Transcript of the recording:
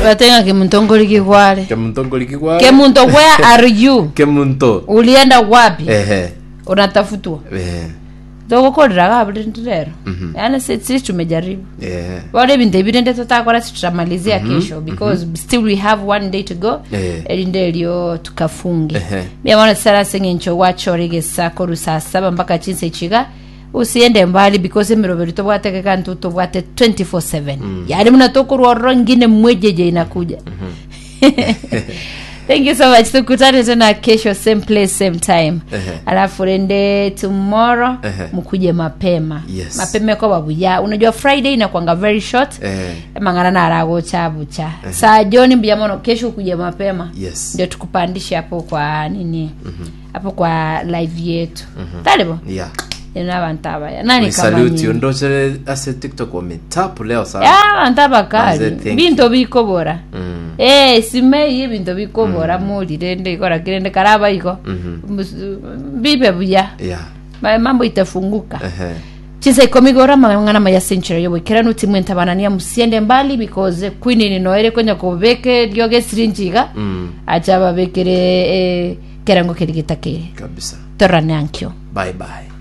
watenga kimuntongoli kikwale kemuntongoli kikwa kemunto where are you kemunto ulienda wapi ehe unatafutwa ehe thogokorera kabulindirero yani sisi tumejaribu ehe wale bintu ebirende tutakora tutamalizia kesho because still we have one day to go Eh. erinde elyo tukafunge Ehe. byamana sara sengencho wachoregesa koru saa saba mpaka chinse chiga usiende mbali because emirovero tobwatekeka ntu tobwate 24/7 yani mnatokorwa roro ngine mwejeje inakuja thank you so much tukutane tena kesho same place same time Ehe. alafu rende tomorrow Ehe. mkuje mapema Yes. mapema kwa babuya unajua friday inakwanga very short Eh. mangana naragocha bucha saa joni mjamono kesho ukuje mapema Yes. ndio tukupandishe hapo kwa nini hapo kwa live yetu talibo yeah ina abantu abaya nani kama saluti nyinyi ondochere ase tiktok wametapu leo sana ya abantu abakali Manze, thank bintu bikobora Mm. eh simei ebintu bikobora mulire ndikora kirende karaba iko Mus- bibe buya yeah Ma- mambo itafunguka ehe chisa ikomigora mang'ana maya century yobwekera nuti mwentabanania musiende mbali because queen ni noere kwenya kubeke lyoge sirinjiga Mm. acha babekere eh, kerango kirigitakire kabisa torane ankyo bye bye